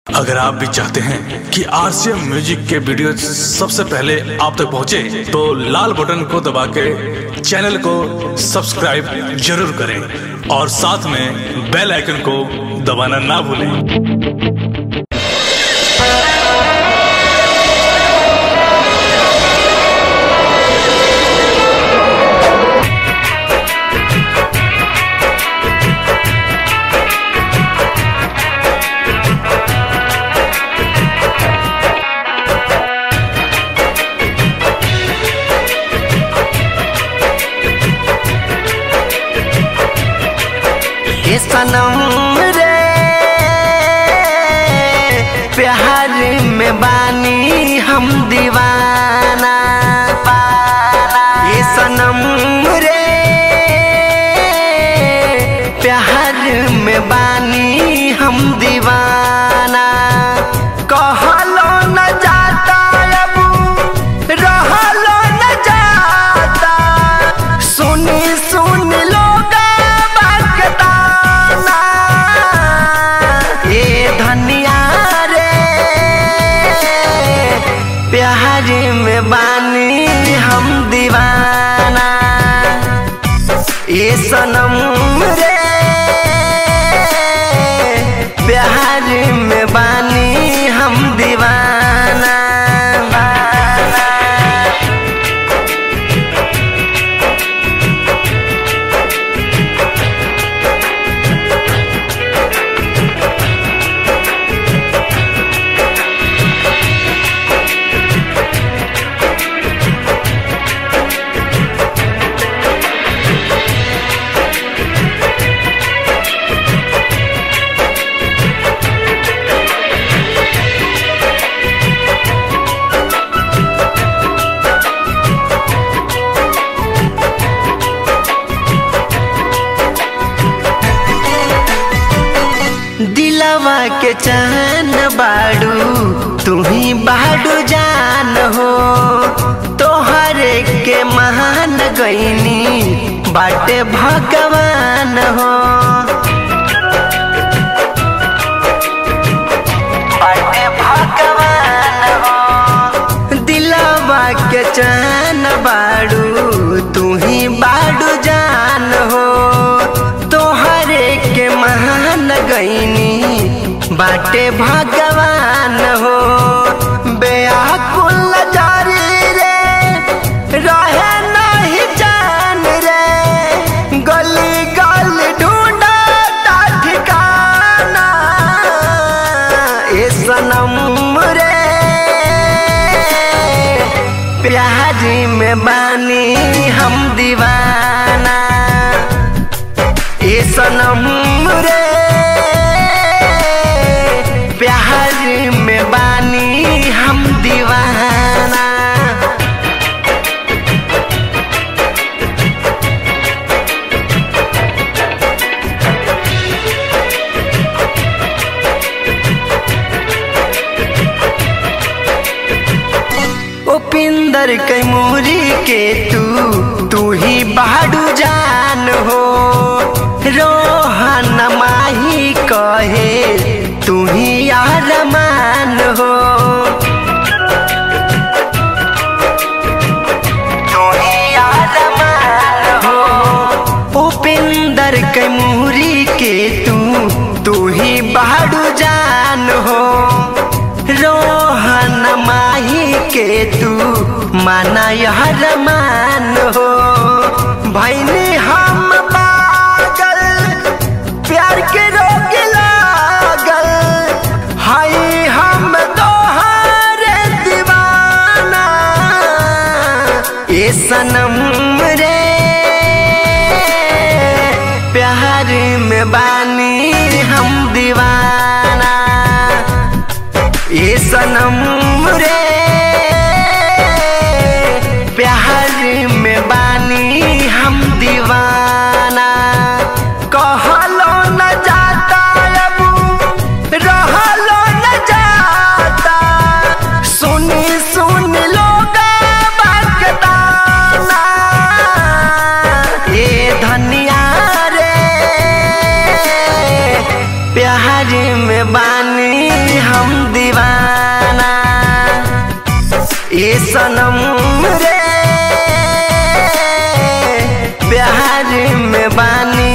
अगर आप भी चाहते हैं कि आरसीएम म्यूजिक के वीडियो सबसे पहले आप तक पहुंचे, तो लाल बटन को दबा के चैनल को सब्सक्राइब जरूर करें और साथ में बेल आइकन को दबाना ना भूलें हे सनम रे प्यार में बानी हम दीवाना हे सनम रे प्यार में बानी हम दीवाना कहलो न जाता अब रहलो न जाता सुनी सुन लोग बकताना ए धनिया रे प्यार में बानी हम दीवाना ए सनम रे प्यार में बानी हम दीवाना दिलवा के चैन बाड़ू तू ही बाड़ू जान हो तोहरे के महान गईनी बाटे भगवान हो बाटे भगवान हो दिलवा के चैन बाड़ू तू ही बाड़ू जान हो तोहरे के महान गईनी बाटे भगवान हो बेआकुल जारी रे रहे नहीं जान रे गली गली ढूंढा ठिकाना ए सनम रे प्यार में बानी हम दीवाना ए सनम रे प्यार में बानी हम दीवाना उपिंदर कैमूरी के तू तू ही बाडू जान हो रोहन माही कहे तू ही आरमान हो तू ही आरमान हो उपिंदर कैमूरी के तू तू ही बाडू जान हो रोहन माही के तू माना यह रमान हो भैनी हम पागल प्यार के रोग लागल हाई हम तोहरे दीवाना ए सनम रे प्यार में बानी हम दीवाना ए सनम रे प्यार में बानी हम दीवाना कहलो न जाता अब रहलो न जाता सुनी सुन लोग बकताना ए धनिया रे प्यार में बानी हम सनम रे प्यार में बानी